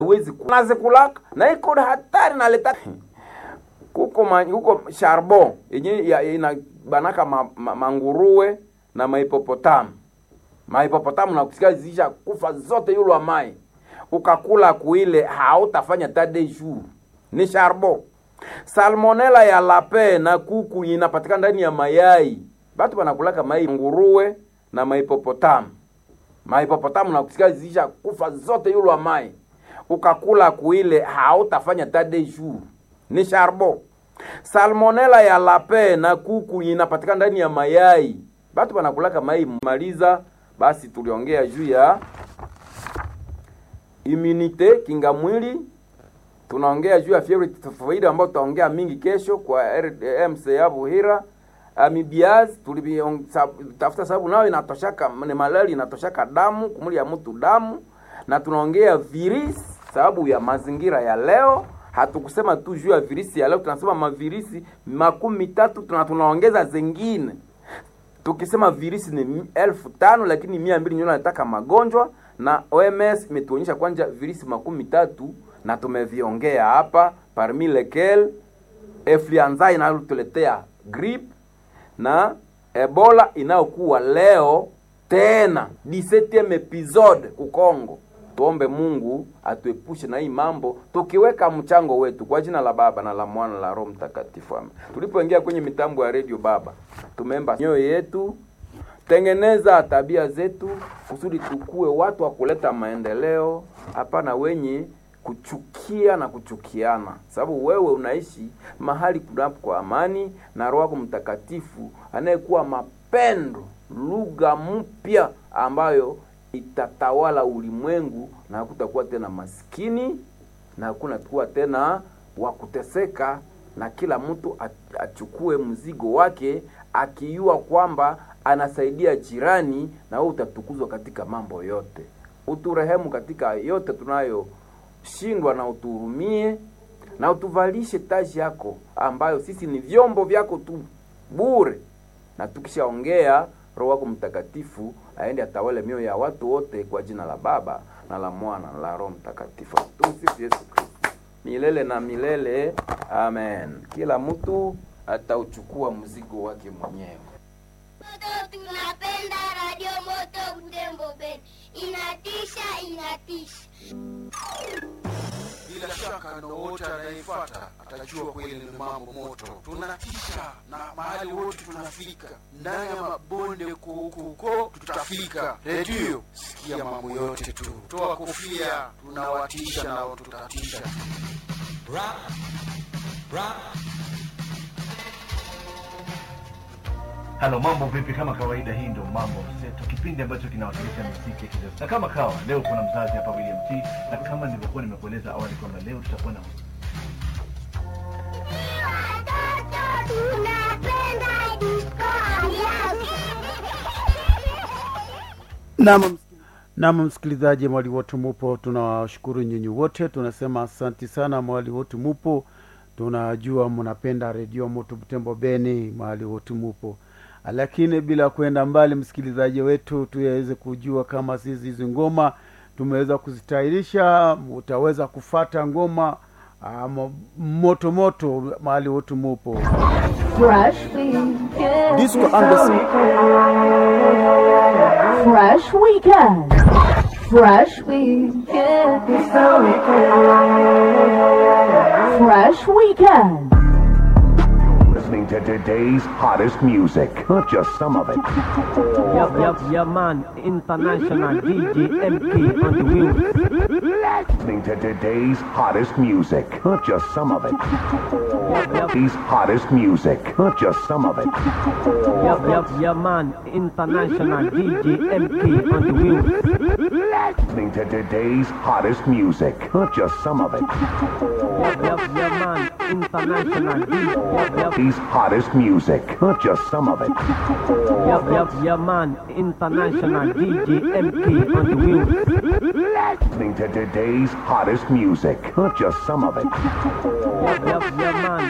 huwezi nazikulaka na iko hatari naleta kuko ma, kuko charbon yenye ya- ina banaka ma, ma, manguruwe na maipopotamu maipopotamu nakusikia zisha kufa zote yulwa mai ukakula kuile hautafanya tade jour ni charbon salmonela ya lape na kuku inapatikana ndani ya mayai batu banakulaka mai nguruwe na maipopotamu maipopotamu nakusikia zisha kufa zote yulwa mai ukakula kuile hautafanya tade jour ni charbon salmonela ya lape na kuku inapatikana ndani ya mayai batu banakulaka mai maliza basi tuliongea juu ya immunite kinga mwili tunaongea juu ya fievre typhoid ambayo tutaongea mingi kesho kwa MCA Buhira amibiaz tulitafuta sababu nayo inatoshaka ni malaria inatoshaka damu kumuli ya mtu damu na tunaongea virisi sababu ya mazingira ya leo hatukusema tu juu ya virisi ya leo tunasema mavirisi makumi tatu tuna tunaongeza zingine tukisema virisi ni mi- elfu tano lakini mia mbili ndio nataka magonjwa na OMS imetuonyesha kwanja virisi makumi tatu na tumeviongea hapa parmi lequel influenza inayotuletea grip na ebola inayokuwa leo tena 17 episode kukongo tuombe mungu atuepushe na hii mambo tukiweka mchango wetu kwa jina la baba na la mwana na la roho mtakatifu amen tulipoingia kwenye mitambo ya redio baba tumeemba nyoyo yetu tengeneza tabia zetu kusudi tukue watu wa kuleta maendeleo hapana wenye kuchukia na kuchukiana sababu wewe unaishi mahali kunapo kwa amani na roho yako mtakatifu anayekuwa mapendo lugha mpya ambayo itatawala ulimwengu na hakutakuwa tena maskini na hakuna kuwa tena wa kuteseka na kila mtu a- achukue mzigo wake akijua kwamba anasaidia jirani na wewe utatukuzwa katika mambo yote uturehemu katika yote tunayoshindwa na utuhurumie na utuvalishe taji yako ambayo sisi ni vyombo vyako tu bure na tukishaongea roho wako mtakatifu aende atawale mioyo ya watu wote kwa jina la baba na la mwana na la roho mtakatifu tumsifu yesu kristo milele na milele amen kila mtu atauchukua mzigo wake mwenyewe Moto tunapenda Radio Moto Butembo Ben. Inatisha, inatisha. bila shaka na wote anayefuata atajua kweli ni mambo moto tunatisha na mahali wote tunafika ndani ya mabonde kuko tutafika redio sikia mambo yote tu toa kofia tunawatisha na tutatisha halo mambo vipi kama kawaida hii ndo mambo mseto kipindi ambacho kinawakilisha muziki ya kizazi na kama kawa leo kuna mzazi hapa william t na kama nilivyokuwa nimekueleza awali kwamba leo tutakuwa na Watoto tunapenda disco. Naam, naam msikilizaji, mwali wote mupo, tunawashukuru nyinyi wote, tunasema asanti sana mwali wote mupo, tunajua mnapenda redio moto Butembo Beni, mahali wote mupo, lakini bila kwenda mbali, msikilizaji wetu, tuweze kujua kama sisi hizi ngoma tumeweza kuzitayarisha, utaweza kufata ngoma um, moto moto mahali wote mupo. Fresh weekend. Disco Anderson. Fresh weekend. Fresh weekend. Fresh weekend. Listening to today's hottest music, not just some of it. Yup, yup, yeah, man. International DJ MP on the wheel. Listening to today's hottest music, not just some of it. Yup, yup, Today's hottest music, not just some of it. yup, yup, yeah, man. International DJ MP on the wheel. Listening to today's hottest music, not just some of it. Yup, yup, yeah, man. International DJ. Yup, yup, Today's hottest music, not just some of it. yup, yup, yeah, man. International DJ MP on the wheel. Listening to today's hottest music, not just some of it. Yup, yup, yeah, man.